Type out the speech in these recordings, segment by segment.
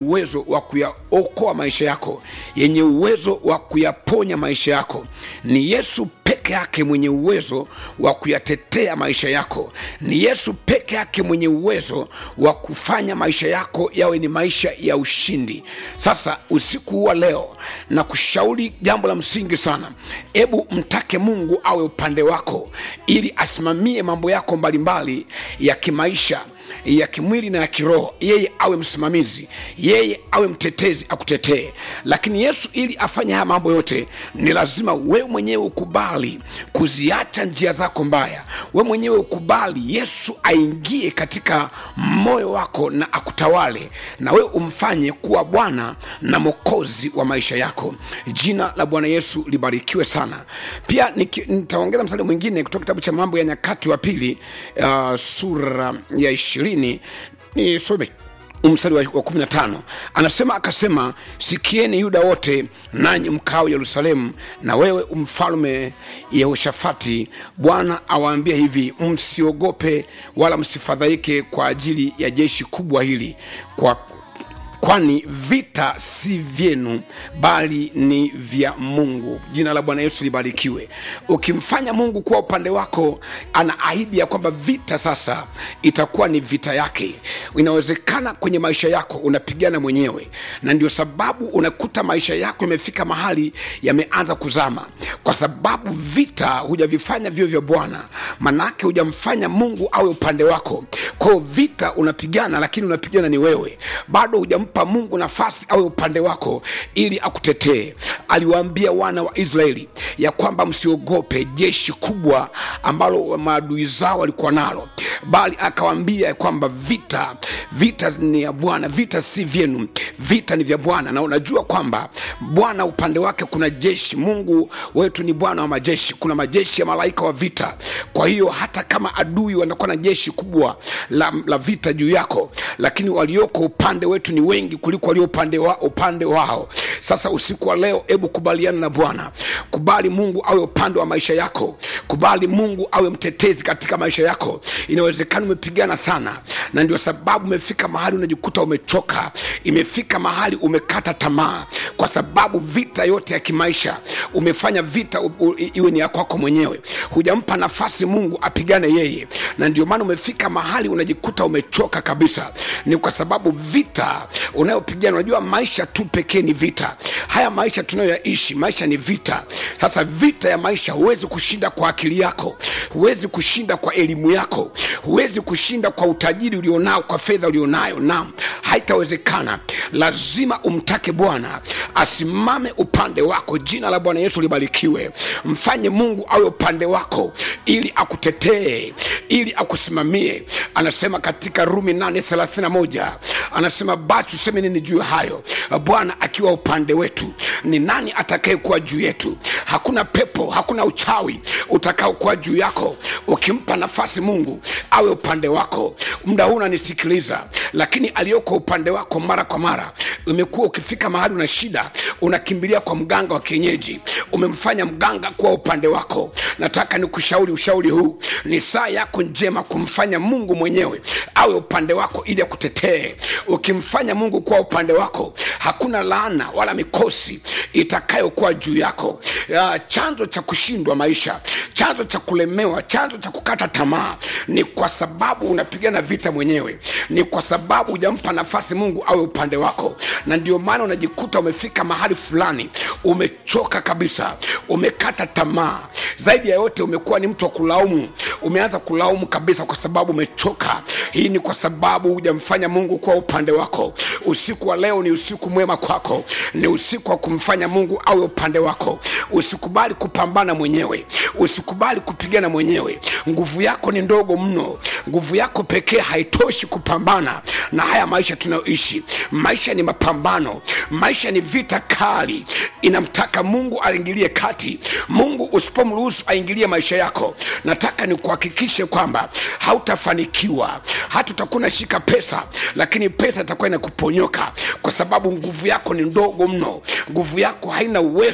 uwezo wa kuyaokoa maisha yako yenye uwezo wa kuyaponya maisha yako ni yesu peke yake mwenye uwezo wa kuyatetea maisha yako ni yesu peke yake mwenye uwezo wa kufanya maisha yako yawe ni maisha ya ushindi sasa usiku huu wa leo na kushauri jambo la msingi sana hebu mtake mungu awe upande wako ili asimamie mambo yako mbalimbali ya kimaisha ya kimwili na ya kiroho yeye awe msimamizi yeye awe mtetezi akutetee lakini yesu ili afanye haya mambo yote ni lazima wewe mwenyewe ukubali kuziacha njia zako mbaya wewe mwenyewe ukubali yesu aingie katika moyo wako na akutawale na wewe umfanye kuwa bwana na mokozi wa maisha yako jina la bwana yesu libarikiwe sana pia niki- nitaongeza mstari mwingine kutoka kitabu cha mambo ya nyakati wa pili uh, sura ya ishirini nisome mstari wa wa 15 anasema akasema sikieni yuda wote nanyi mkao yerusalemu na wewe mfalme yehoshafati bwana awaambia hivi msiogope wala msifadhaike kwa ajili ya jeshi kubwa hili kwa kwani vita si vyenu bali ni vya mungu jina la bwana yesu libarikiwe ukimfanya mungu kuwa upande wako ana ahidi ya kwamba vita sasa itakuwa ni vita yake inawezekana kwenye maisha yako unapigana mwenyewe na ndio sababu unakuta maisha yako yamefika mahali yameanza kuzama kwa sababu vita hujavifanya vio vya bwana manake hujamfanya mungu awe upande wako kwao vita unapigana lakini unapigana ni wewe bado hujampa mungu nafasi awe upande wako ili akutetee aliwaambia wana wa israeli ya kwamba msiogope jeshi kubwa ambalo maadui zao walikuwa nalo bali akawaambia ya kwamba vita vita ni ya bwana vita si vyenu vita ni vya bwana na unajua kwamba bwana upande wake kuna jeshi mungu wetu ni bwana wa majeshi kuna majeshi ya malaika wa vita kwa hiyo hata kama adui wanakuwa na jeshi kubwa la, la vita juu yako lakini walioko upande wetu ni wengi kuliko walio upande, wa, upande wao sasa usiku wa leo hebu kubaliana na bwana kubali mungu awe upande wa maisha yako kubali mungu awe mtetezi katika maisha yako inawezekana umepigana sana na ndio sababu umefika mahali unajikuta umechoka imefika mahali umekata tamaa kwa sababu vita yote ya kimaisha umefanya vita u, u, iwe ni ya kwako mwenyewe hujampa nafasi mungu apigane yeye na ndio maana umefika mahali unajikuta umechoka kabisa ni kwa sababu vita unayopigana unajua maisha tu pekee ni vita haya maisha tunayoyaishi maisha ni vita sasa vita ya maisha huwezi kushinda kwa akili yako huwezi kushinda kwa elimu yako huwezi kushinda kwa utajiri ulionao kwa fedha ulionayo naam haitawezekana lazima umtake bwana asimame upande wako jina la bwana yesu libarikiwe mfanye mungu awe upande wako ili akutetee ili akusimamie anasema katika rumi 831 anasema basi tuseme nini juu ya hayo bwana akiwa upande wetu ni nani atakayekuwa juu yetu hakuna pepo hakuna uchawi utakaokuwa juu yako ukimpa nafasi mungu awe upande wako muda huu unanisikiliza lakini aliyoko upande wako mara kwa mara umekuwa ukifika mahali una shida unakimbilia kwa mganga wa kienyeji umemfanya mganga kuwa upande wako nataka nikushauri ushauri huu ni saa yako njema kumfanya mungu mwenyewe awe upande wako ili akutetee ukimfanya mungu kuwa upande wako hakuna laana wala mikosi itakayokuwa juu yako ya, chanzo cha kushindwa maisha chanzo cha kulemewa chanzo cha kukata tamaa ni kwa sababu unapigana vita mwenyewe ni kwa sababu hujampa nafasi mungu awe upande wako na ndio maana unajikuta umefika mahali fulani umechoka kabisa umekata tamaa zaidi ya yote umekuwa ni mtu wa kulaumu umeanza kulaumu kabisa kwa sababu umechoka hii ni kwa sababu hujamfanya mungu kuwa upande wako usiku wa leo ni usiku mwema kwako ni usiku wa kumfanya mungu awe upande wako usikubali kupambana mwenyewe usikubali kupigana mwenyewe nguvu yako ni ndogo mno nguvu yako pekee haitoshi kupambana na haya maisha tunayoishi maisha ni mapambano maisha ni vita kali inamtaka mungu aingilie kati mungu usipomruhusu aingilie maisha yako nataka nikuhakikishe kwamba hautafanikiwa hata utakuwa unashika pesa lakini pesa itakuwa inakuponyoka kwa sababu nguvu yako ni ndogo mno nguvu yako haina uwezo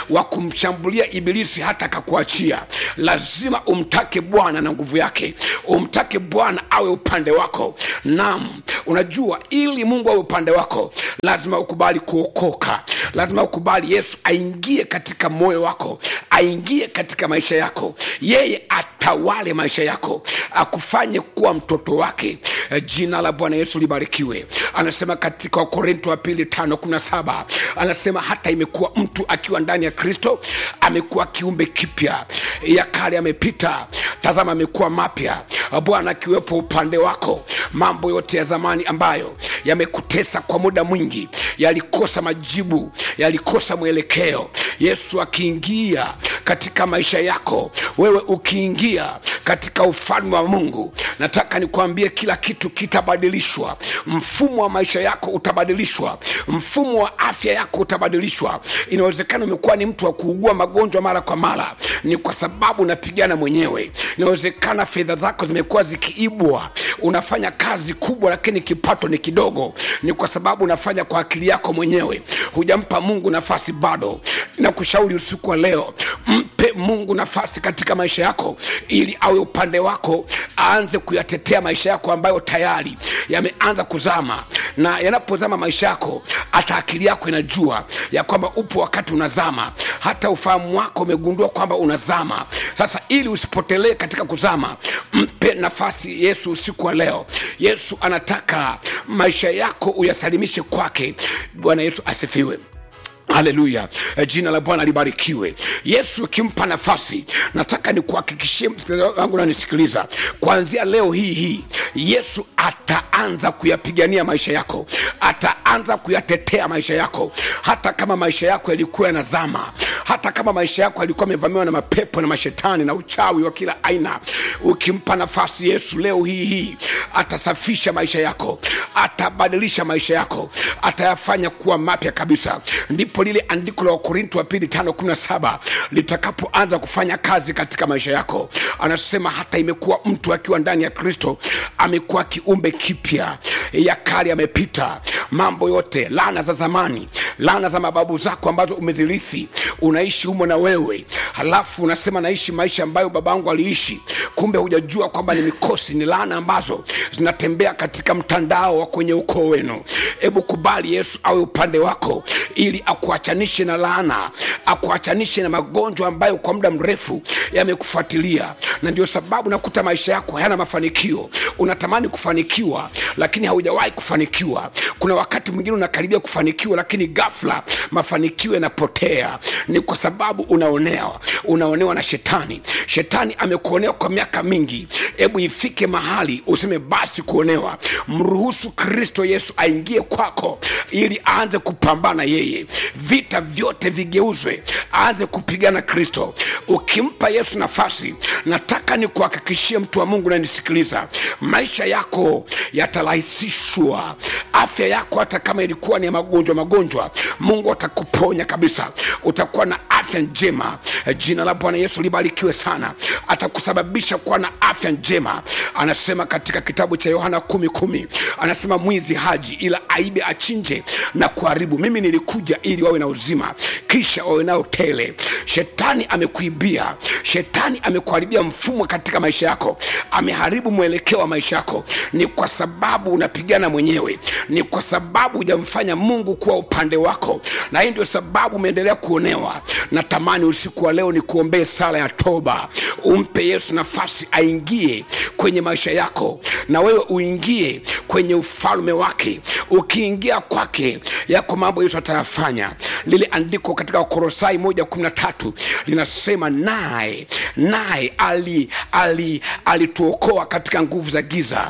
wa kumshambulia ibilisi hata akakuachia lazima umtake bwana na nguvu yake umtake bwana awe upande wako nam unajua ili mungu awe upande wako lazima ukubali kuokoka lazima ukubali yesu aingie katika moyo wako aingie katika maisha yako yeye atawale maisha yako akufanye kuwa mtoto wake Eh, jina la bwana yesu libarikiwe anasema katika wakorinto wa pili tano kumi na saba anasema hata imekuwa mtu akiwa ndani ya kristo amekuwa kiumbe kipya ya kale amepita tazama amekuwa mapya bwana akiwepo upande wako mambo yote ya zamani ambayo yamekutesa kwa muda mwingi yalikosa majibu yalikosa mwelekeo yesu akiingia katika maisha yako wewe ukiingia katika ufalme wa mungu nataka nikuambie kila kitu kitabadilishwa mfumo wa maisha yako utabadilishwa mfumo wa afya yako utabadilishwa inawezekana umekuwa ni mtu wa kuugua magonjwa mara kwa mara ni kwa sababu unapigana mwenyewe inawezekana fedha zako zimekuwa zikiibwa unafanya kazi kubwa lakini kipato ni kidogo ni kwa sababu unafanya kwa akili yako mwenyewe hujampa mungu nafasi bado nakushauri usiku wa leo mpe mungu nafasi katika maisha yako ili awe upande wako aanze kuyatetea maisha yako ambayo tayari yameanza kuzama na yanapozama maisha yako hata akili yako inajua ya kwamba upo wakati unazama hata ufahamu wako umegundua kwamba unazama sasa ili usipotelee katika kuzama mpe nafasi yesu usiku wa leo yesu anataka maisha yako uyasalimishe kwake bwana yesu asifiwe haleluya Eh, jina la bwana libarikiwe yesu ukimpa nafasi nataka nikuhakikishie msikilizaji wangu nanisikiliza kuanzia leo hii hii yesu ataanza kuyapigania maisha yako ataanza kuyatetea maisha yako hata kama maisha yako yalikuwa yanazama hata kama maisha yako yalikuwa yamevamiwa na mapepo na mashetani na uchawi wa kila aina ukimpa nafasi yesu leo hii hii atasafisha maisha yako atabadilisha maisha yako atayafanya kuwa mapya kabisa ndipo lile andiko la wakorinto wa pili tano kumi na saba litakapoanza kufanya kazi katika maisha yako anasema hata imekuwa mtu akiwa ndani ya kristo amekuwa kiumbe kipya ya kale amepita mambo yote lana za zamani lana za mababu zako ambazo umezirithi unaishi humo na wewe halafu unasema naishi maisha ambayo babangu aliishi kumbe hujajua kwamba ni mikosi ni laana ambazo zinatembea katika mtandao wa kwenye ukoo wenu hebu kubali yesu awe upande wako ili akuachanishe na laana akuachanishe na magonjwa ambayo kwa muda mrefu yamekufuatilia na ndio sababu nakuta maisha yako hayana mafanikio unatamani kufanikiwa lakini haujawahi kufanikiwa kuna wakati mwingine unakaribia kufanikiwa lakini ghafla mafanikio yanapotea ni kwa sababu unaonewa unaonewa na shetani shetani amekuonea kwa miaka mingi hebu ifike mahali useme basi kuonewa mruhusu kristo yesu aingie kwako ili aanze kupambana yeye vita vyote vigeuzwe aanze kupigana kristo ukimpa yesu nafasi nataka nikuhakikishie mtu wa mungu nanisikiliza maisha yako yatarahisishwa afya yako hata kama ilikuwa ni ya magonjwa magonjwa mungu atakuponya kabisa utakuwa na afya njema jina la bwana yesu libarikiwe sana atakusababisha kuwa na afya njema anasema katika kitabu cha yohana kumi kumi anasema mwizi haji ila aibe achinje na kuharibu mimi nilikuja ili wawe na uzima kisha wawe nao tele shetani amekuibia shetani amekuharibia mfumo katika maisha yako ameharibu mwelekeo wa maisha yako ni kwa sababu unapigana mwenyewe ni kwa sababu hujamfanya mungu kuwa upande wako na hii ndio sababu umeendelea kuonewa natamani usiku wa leo ni kuombee sala ya toba umpe yesu nafasi aingie kwenye maisha yako na wewe uingie kwenye ufalme wake ukiingia kwake yako mambo yesu atayafanya lile andiko katika wakorosai moja kumi na tatu linasema naye naye ali ali alituokoa katika nguvu za giza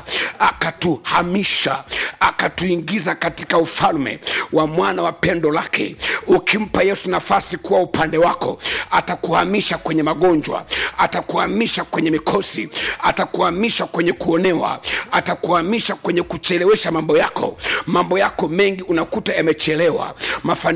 akatuhamisha akatuingiza katika ufalme wa mwana wa pendo lake ukimpa yesu nafasi kuwa upande wako atakuhamisha kwenye magonjwa atakuhamisha kwenye mikosi atakuhamisha kwenye kuonewa atakuhamisha kwenye kuchelewesha mambo yako mambo yako mengi unakuta yamechelewa mafanikio yamechelewa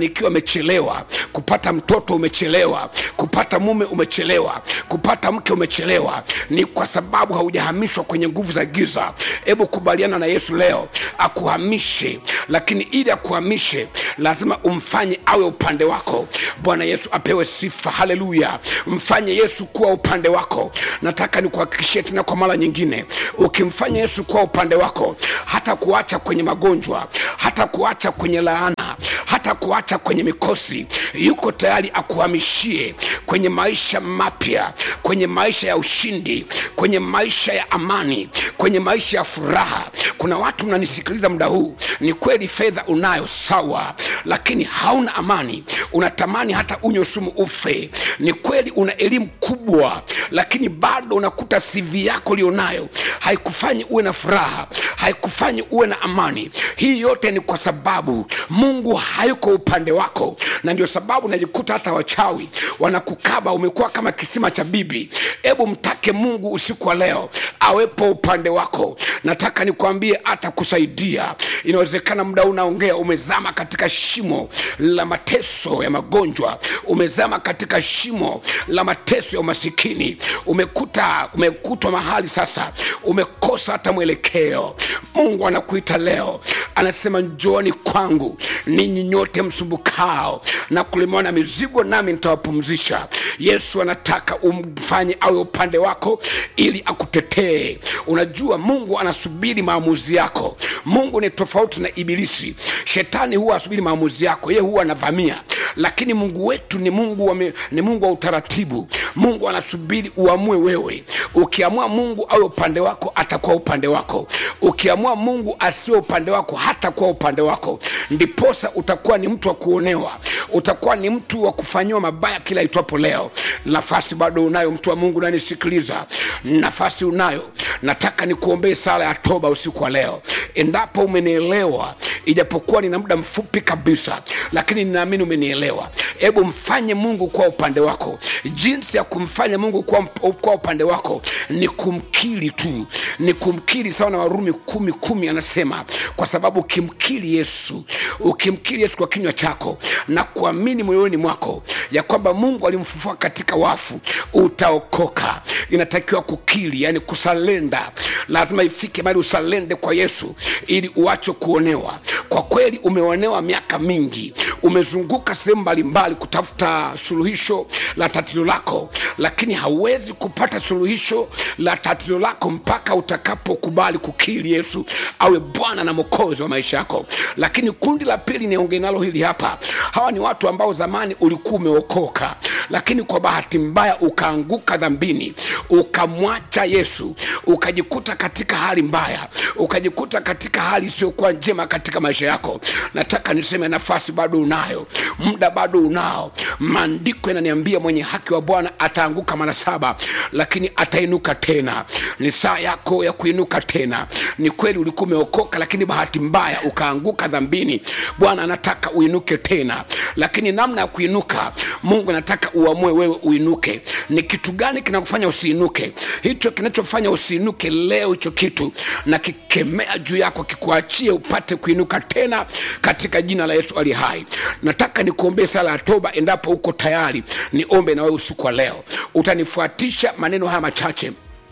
umechelewa kupata mtoto umechelewa kupata mume umechelewa kupata mke umechelewa ni kwa sababu haujahamishwa kwenye nguvu za giza hebu kubaliana na yesu leo akuhamishe lakini ili akuhamishe lazima umfanye awe upande wako bwana yesu apewe sifa haleluya mfanye yesu kuwa upande wako nataka nikuhakikishie tena kwa mara nyingine ukimfanya yesu kuwa upande wako hata kuacha kwenye magonjwa hata kuacha kwenye laana hata kuacha kwenye mikosi yuko tayari akuhamishie kwenye maisha mapya kwenye maisha ya ushindi kwenye maisha ya amani kwenye maisha ya furaha kuna watu mnanisikiliza muda huu ni kweli fedha unayo sawa lakini hauna amani unatamani hata unywe sumu ufe ni kweli una elimu kubwa lakini bado unakuta cv yako ulionayo haikufanyi uwe na furaha haikufanyi uwe na amani hii yote ni kwa sababu mungu hayuko upande wako na ndio sababu najikuta hata wachawi wanakukaba umekuwa kama kisima cha bibi hebu mtake mungu usiku wa leo awepo upande wako nataka nikwambie atakusaidia inawezekana muda huu unaongea umezama katika shimo la mateso ya magonjwa umezama katika shimo la mateso ya umasikini umekuta umekutwa mahali sasa umekosa hata mwelekeo mungu anakuita leo anasema njooni kwangu ninyi nyote msumbukao na kulemewa na mizigo nami nitawapumzisha yesu anataka umfanye awe upande wako ili akutetee unajua mungu anasubiri maamuzi yako mungu ni tofauti na ibilisi shetani huwa asubiri maamuzi yako ye huwa anavamia lakini mungu wetu ni mungu wa, mi- ni mungu wa utaratibu mungu anasubiri uamue wewe ukiamua mungu awe upande wako atakuwa upande wako ukiamua mungu asiwe upande wako hatakuwa upande wako ndiposa utakuwa ni mtu wa kuonewa utakuwa ni mtu wa kufanyiwa mabaya kila itwapo leo nafasi bado unayo mtu wa mungu nanisikiliza nafasi unayo nataka nikuombee sala ya toba usiku wa leo endapo umenielewa ijapokuwa nina muda mfupi kabisa lakini ninaamini umenielewa hebu mfanye mungu kuwa upande wako jinsi ya kumfanya mungu kuwa, kuwa upande wako ni kumkiri tu ni kumkiri sawa na warumi kumi kumi anasema kwa sababu ukimkiri yesu ukimkiri yesu kwa kinywa chako na kuamini moyoni mwako ya kwamba mungu alimfufua katika wafu utaokoka inatakiwa kukiri yani kusalenda lazima ifike mali usalende kwa yesu ili uache kuonewa kwa kweli umeonewa miaka mingi umezunguka sehemu mbalimbali kutafuta suluhisho la tatizo lako lakini hauwezi kupata suluhisho la tatizo lako mpaka utakapokubali kukiri yesu awe bwana na mokozi wa maisha yako lakini kundi la pili niongee nalo hili hapa hawa ni watu ambao zamani ulikuwa umeokoka lakini kwa bahati mbaya ukaanguka dhambini ukamwacha yesu ukajikuta katika hali mbaya ukajikuta katika hali isiyokuwa njema katika maisha yako nataka niseme nafasi bado unayo muda bado unao maandiko yananiambia mwenye haki wa bwana ataanguka mara saba lakini atainuka tena ni saa yako ya kuinuka tena ni kweli ulikuwa umeokoka lakini bahati mbaya ukaanguka dhambini bwana anataka uinuke tena lakini namna ya kuinuka mungu anataka uamue wewe uinuke ni kitu gani kinakufanya usiinuke hicho kinachofanya usiinuke leo hicho kitu na kikemea juu yako kikuachie upate kuinuka tena katika jina la yesu ali hai nataka nikuombee sala ya toba endapo uko tayari niombe na wewe usiku wa leo utanifuatisha maneno haya machache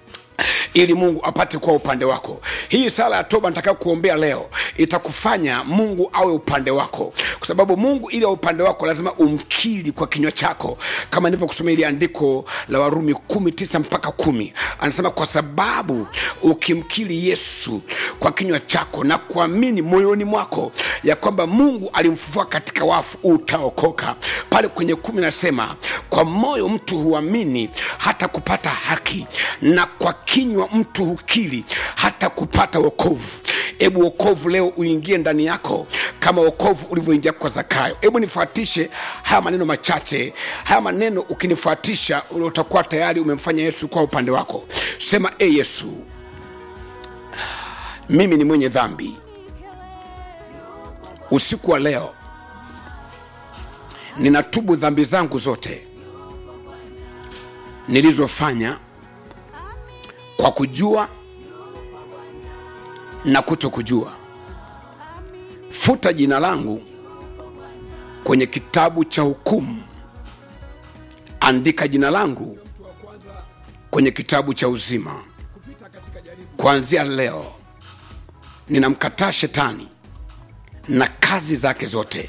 ili mungu apate kuwa upande wako hii sala ya toba nitakayo kuombea leo itakufanya mungu awe upande wako kwa sababu mungu ili awe upande wako lazima umkiri kwa kinywa chako kama nilivyokusomea ili andiko la warumi kumi tisa mpaka kumi anasema kwa sababu ukimkiri yesu kwa kinywa chako na kuamini moyoni mwako ya kwamba mungu alimfufua katika wafu utaokoka pale kwenye kumi nasema kwa moyo mtu huamini hata kupata haki na kwa kinywa mtu hukiri hata kupata wokovu hebu wokovu leo uingie ndani yako kama wokovu ulivyoingia kwa zakayo hebu nifuatishe haya maneno machache haya maneno ukinifuatisha utakuwa tayari umemfanya yesu kwa upande wako sema e yesu mimi ni mwenye dhambi usiku wa leo ninatubu dhambi zangu zote nilizofanya kwa kujua na kuto kujua futa jina langu kwenye kitabu cha hukumu andika jina langu kwenye kitabu cha uzima kuanzia leo ninamkataa shetani na kazi zake zote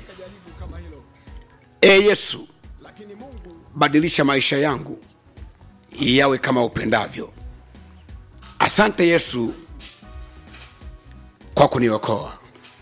e yesu badilisha maisha yangu yawe kama upendavyo asante yesu kwa kuniokoa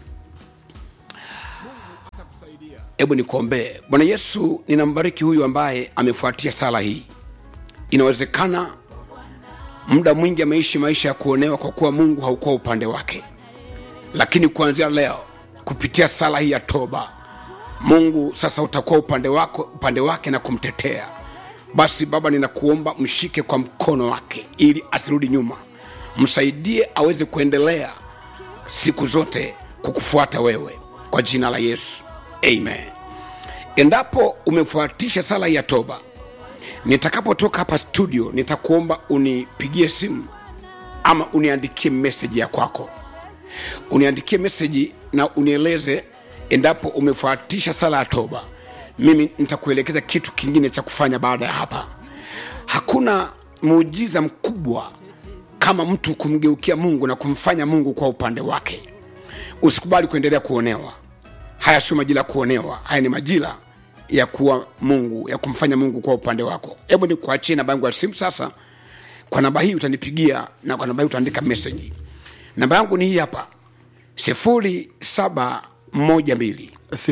hebu nikuombee bwana yesu ninambariki huyu ambaye amefuatia sala hii inawezekana muda mwingi ameishi maisha ya kuonewa kwa kuwa mungu haukuwa upande wake lakini kuanzia leo kupitia sala hii ya toba mungu sasa utakuwa upande, wako, upande wake na kumtetea basi baba ninakuomba mshike kwa mkono wake ili asirudi nyuma msaidie aweze kuendelea siku zote kukufuata wewe kwa jina la yesu amen endapo umefuatisha sala ya toba nitakapotoka hapa studio nitakuomba unipigie simu ama uniandikie meseji ya kwako uniandikie meseji na unieleze endapo umefuatisha sala ya toba mimi nitakuelekeza kitu kingine cha kufanya baada ya hapa hakuna muujiza mkubwa kama mtu kumgeukia mungu na kumfanya mungu kwa upande wake usikubali kuendelea kuonewa haya sio majira ya kuonewa haya ni majira ya kuwa mungu ya kumfanya mungu kwa upande wako hebu ni kuachie namba yangu ya simu sasa kwa namba hii utanipigia na kwa namba hii utaandika meseji namba yangu ni hii hapa sifuri saba moja mbili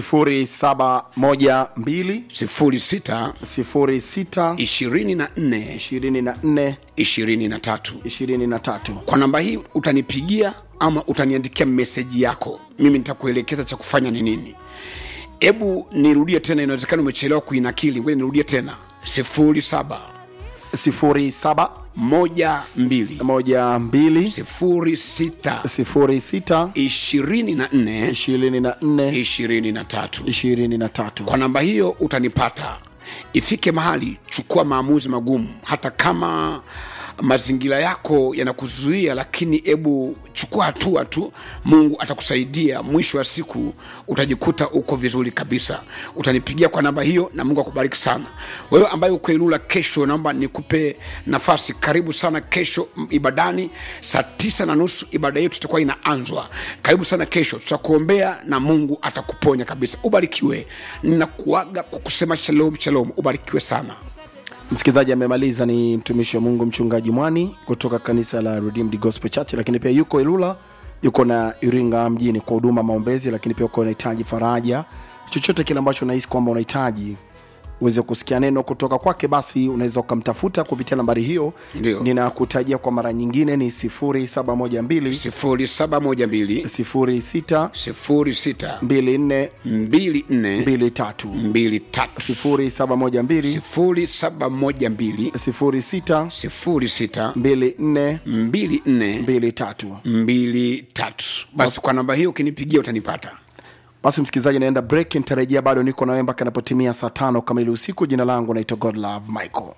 0712 sifuri sita 06 ishirini na nne 24 ishirini na tatu 23 kwa namba hii utanipigia ama utaniandikia meseji yako mimi nitakuelekeza cha kufanya ni nini hebu nirudie tena inawezekana umechelewa kuinakili ngoja nirudie tena sifuri saba 07 moja mbili 12 sifuri sita 06 ishirini na nne 24 ishirini na tatu 23 kwa namba hiyo utanipata ifike mahali chukua maamuzi magumu hata kama mazingira yako yanakuzuia lakini hebu chukua hatua tu mungu atakusaidia mwisho wa siku utajikuta uko vizuri kabisa utanipigia kwa namba hiyo na mungu akubariki sana wewe ambaye uko ilula kesho naomba nikupe nafasi karibu sana kesho m- ibadani saa tisa na nusu ibada yetu itakuwa inaanzwa karibu sana kesho tutakuombea na mungu atakuponya kabisa ubarikiwe ninakuaga kwa kusema shalom shalom ubarikiwe sana msikilizaji amemaliza ni mtumishi wa mungu mchungaji mwani kutoka kanisa la Redeemed Gospel Church lakini pia yuko ilula yuko na iringa mjini kwa huduma maombezi lakini pia uko unahitaji faraja chochote kile ambacho unahisi kwamba unahitaji uweze kusikia neno kutoka kwake basi unaweza ukamtafuta kupitia nambari hiyo Ndio. ninakutajia kwa mara nyingine ni 0712 sifuri saba moja mbili 06 sifuri sita 24 mbili nne 23 mbili tatu 0712 sifuri saba moja mbili 06 sifuri sita 24 mbili nne 23 mbili tatu basi kwa namba hiyo ukinipigia utanipata basi msikilizaji naenda break nitarejea bado niko nawe mpaka inapotimia saa tano kamili usiku jina langu naitwa godlove michael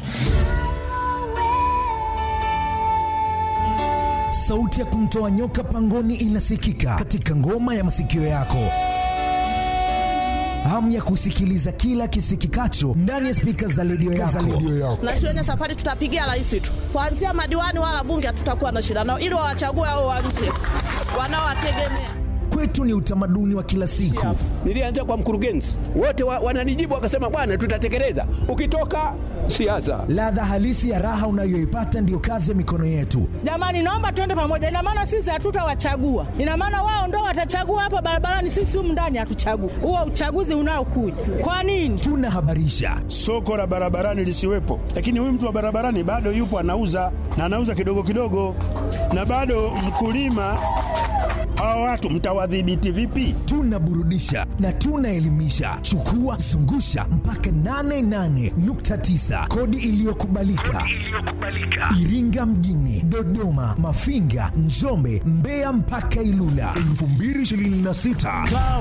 sauti ya kumtoa nyoka pangoni inasikika katika ngoma ya masikio yako hamu ya kusikiliza kila kisikikacho ndani ya spika za redio yako. na sione safari tutapigia rais tu kuanzia madiwani wala bunge hatutakuwa na shida nao ili wawachague hao wa nje wanaowategemea Kwetu ni utamaduni wa kila siku. nilianza kwa mkurugenzi wote wa, wananijibu wakasema bwana tutatekeleza ukitoka siasa Ladha halisi ya raha unayoipata ndiyo kazi ya mikono yetu. jamani naomba tuende pamoja ina maana sisi hatutawachagua ina maana wao ndo watachagua hapa barabarani sisi humu ndani hatuchagui huo uchaguzi unaokuja kwa nini Tunahabarisha, soko la barabarani lisiwepo, lakini huyu mtu wa barabarani bado yupo anauza na anauza kidogo kidogo, na bado mkulima. Hawa watu mtawadhibiti vipi? tunaburudisha na tunaelimisha. Chukua zungusha mpaka 88.9 kodi iliyokubalika Iringa mjini, Dodoma, Mafinga, Njombe, Mbeya mpaka Ilula 2026.